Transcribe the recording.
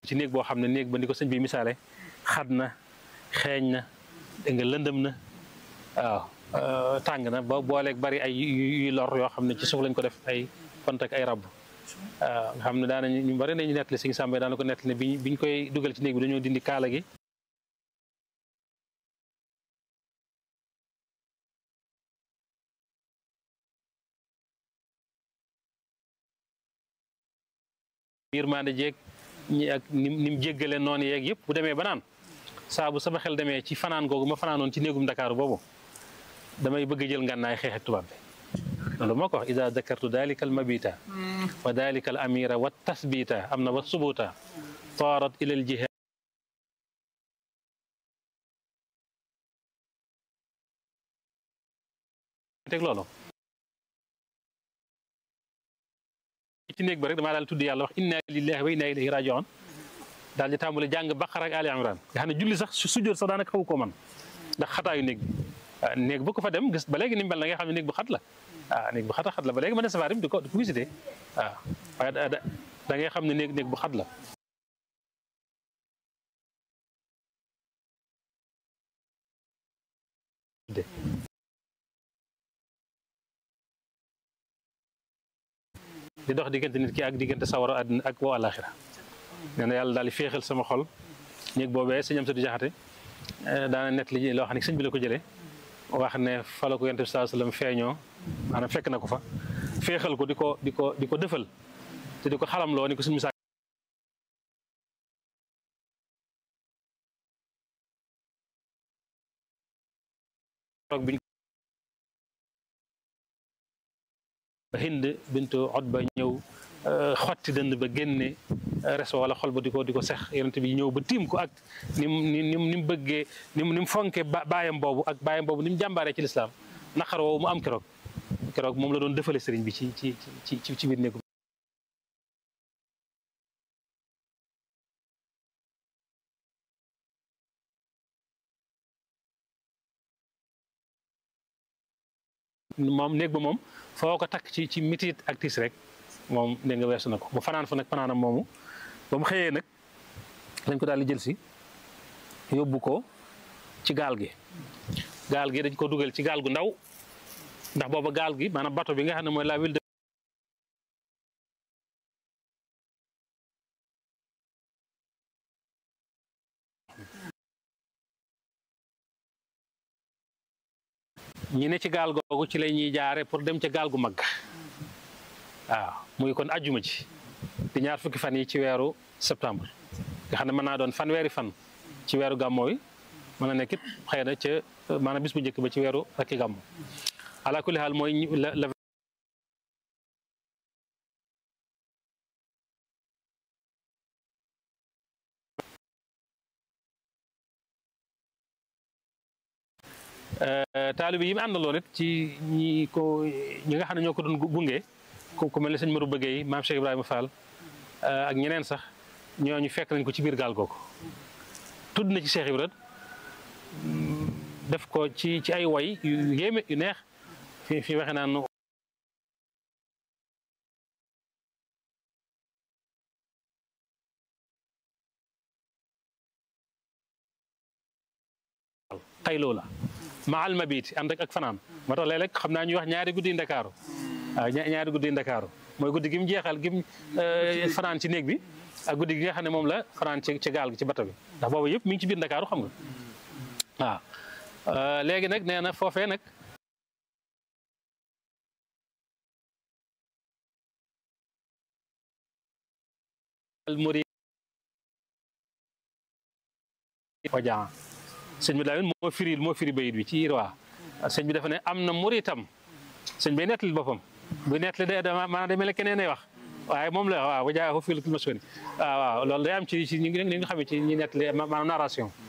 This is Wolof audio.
ci néeg boo xam ne néeg ba ni ko sëñ bi misaale xat na xeeñ na dégg nga lëndëm na waaw tàng na ba booleeg bari ay yuy lor yoo xam ne ci suuf lañ ko def ay pont ak ay rab waaw nga xam ne daanañu ñu bari nañu nettali sëñ Sàmba daana ko nettali ne bi biñ koy dugal ci néeg bi dañoo dindi kaala gi biir maande jeeg ñi ak ni ni mu jéggale noonu yeeg yëpp bu demee ba naan saa bu sama xel demee ci fanaan googu ma fanaanoon ci néegum Dakar boobu damay bëgg jël ngànnaay xeex ak tubaab bi loolu moo ko wax ida dakartu dalika al mabita wa dalika al amira wa tasbita am na wa subuta taarat ila al jihad teg loolu ci néeg ba rek damaa daal tudd yàlla wax inna lillahi wa inna ilayhi rajiun daal di tàmbale jàng baqara ak ali imran nga xam ne julli sax su sujjóot sax daanaka xaw ko man ndax xataayu néeg bi waaw néeg bu ko fa dem gis ba léegi ni mu mel na nga xam ne néeg bu xat la waaw néeg bu xat a xat la ba léegi ma ne safaar di ko di ko visité waaw waaye da da ngay xam ne néeg néeg bu xat la di dox diggante nit ki ak diggante sawara àddina ak woo àlaxira nee na yàlla daal di féexal sama xol néeg boobee sëñ am sa di jaxate daana nett li loo xam ne sëñ bi la ko jëlee wax ne fa la ko yonent bi sallallahu alayhi wasallam feeñoo maanaam fekk na ko fa féexal ko di ko di ko di ko dëfal te di ko xalamloo ni ko suñu misaal toog biñ hind bintu Utba ñëw xotti dënd ba génne reso wala xol ba di ko di ko sex yonent bi ñëw ba tiim ko ak ni mu ni mu ni mu bëggee ni mu ni mu fonke baayam boobu ak baayam boobu ni mu jàmbaaree ci lislaam naqar woowu mu am keroog keroog moom la doon defale sëriñ bi ci ci ci ci ci biir néegu moom néeg ba moom foo ko takk ci ci mitit ak tiis rek moom dégg nga weesu na ko ba fanaan fa nag fanaanam moomu ba mu xëyee nag dañ ko daal di jël si yóbbu ko ci gaal gi gaal gi dañ ko dugal ci gaal gu ndaw ndax booba gaal gi maanaam bato bi nga xam ne mooy la ville de ñi ne ci gaal googu ci la ñuy jaare pour dem ca gaal gu mag waaw muy kon ajjuma ci di ñaar fukki fan yi ci weeru septembre nga xam ne mën naa doon fanweeri fan ci weeru gàmmo wi mën na nekk it xëy na ca maanaam bis bu njëkk ba ci weeru rakki gàmmo ala kulli xaal mooy la taalibe yi mu àndaloon it ci ñi ko ñi nga xam ne ñoo ko doon gunge ku mel ne sëñ Maru Bëggey maam Cheikh Ibrahima Fall ak ñeneen sax ñooñu fekk nañ ko ci biir gaal googu tudd na ci Cheikh Ibrahima def ko ci ci ay way yu yéeme yu neex fi fi waxe naan tay loola maal mabit ànd ak ak fanaan moo tax léeg-léeg xam naa ñuy wax ñaari guddi ndakaaru waaw ñaari guddi ndakaaru mooy guddi gi mu jeexal gi mu fanaan ci néeg bi ak guddi gi nga xam ne moom la fanaan ci ci gaal gi ci bato bi ndax boobu yëpp mi ngi ci biir ndakaaru xam nga waaw léegi nag nee na foofee nag almuri wajaa sëñ bi daal moo firi moo firi bayit bi ci irwa sëñ bi dafa ne am na muritam sëñ bi nettali boppam bu nettali de dama maanaam day mel ne keneen ay wax waaye moom la waaw wajaa fil masoni waaw waaw loolu day am ci ci ñi nga xam ne ci ñi nettali maanaam narration